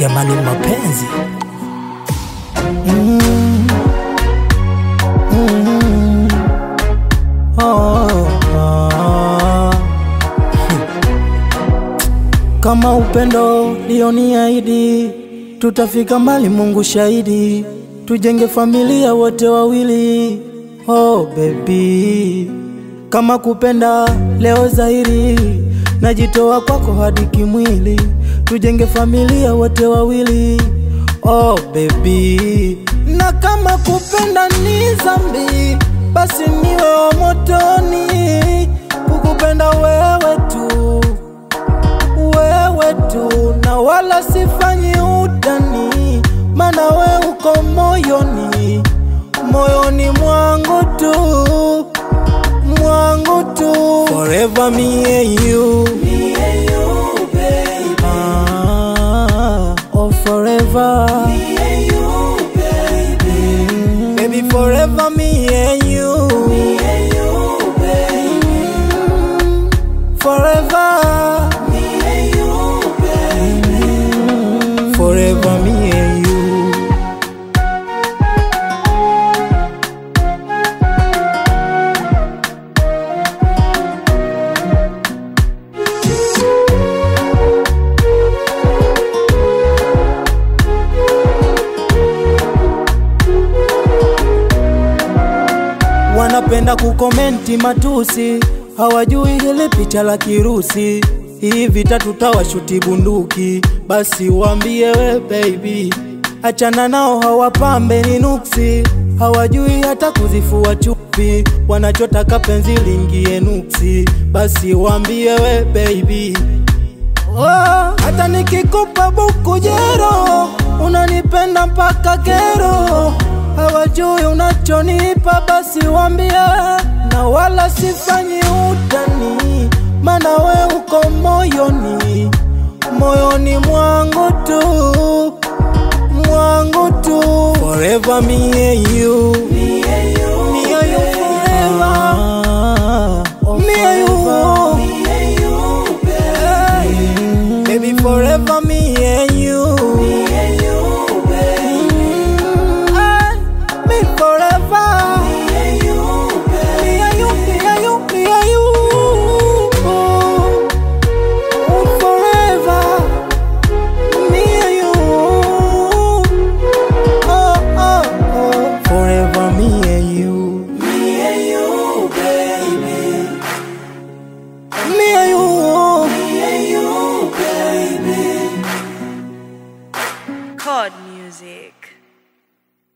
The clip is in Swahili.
jamani, mapenzi oh, oh. Kama upendo lioniahidi, tutafika mbali, Mungu shahidi, tujenge familia wote wawili. Oh baby, kama kupenda leo zahiri, najitoa kwako hadi kimwili, tujenge familia wote wawili. Oh baby, na kama kupenda ni zambi, basi niwe wa motoni, kukupenda wewe tu wewe tu na wala sifanyi utani, mana we uko moyoni, moyoni mwangu tu, mwangu tu, forever me and you, me and you baby. Ah, oh forever, me and you baby. Baby forever me and you, me and you baby. Forever. Forever me and you. Wanapenda kukomenti matusi, hawajui hili picha la kirusi. Hii vita tutawashuti bunduki, basi waambie we baby, achana nao, hawapambe ni nuksi, hawajui hata kuzifua chupi, wanachotaka penzi lingie nuksi, basi waambie we baby Oh, hata nikikupa buku jero unanipenda mpaka kero, hawajui unachonipa, basi wambie, na wala sifanyi utani, mana we uko moyoni, moyoni mwangu tu, mwangu tu, forever me and you, me and you, me and you forever, me and you, me and you, baby. Baby, forever me and you. Me and you, baby. me forever. Me and you, baby. Me and you, me and you, me and you. Oh, forever. Me and you. Oh, oh, oh. Forever me and you. Me and you, baby. Me and you. Me and you, baby. Chord music.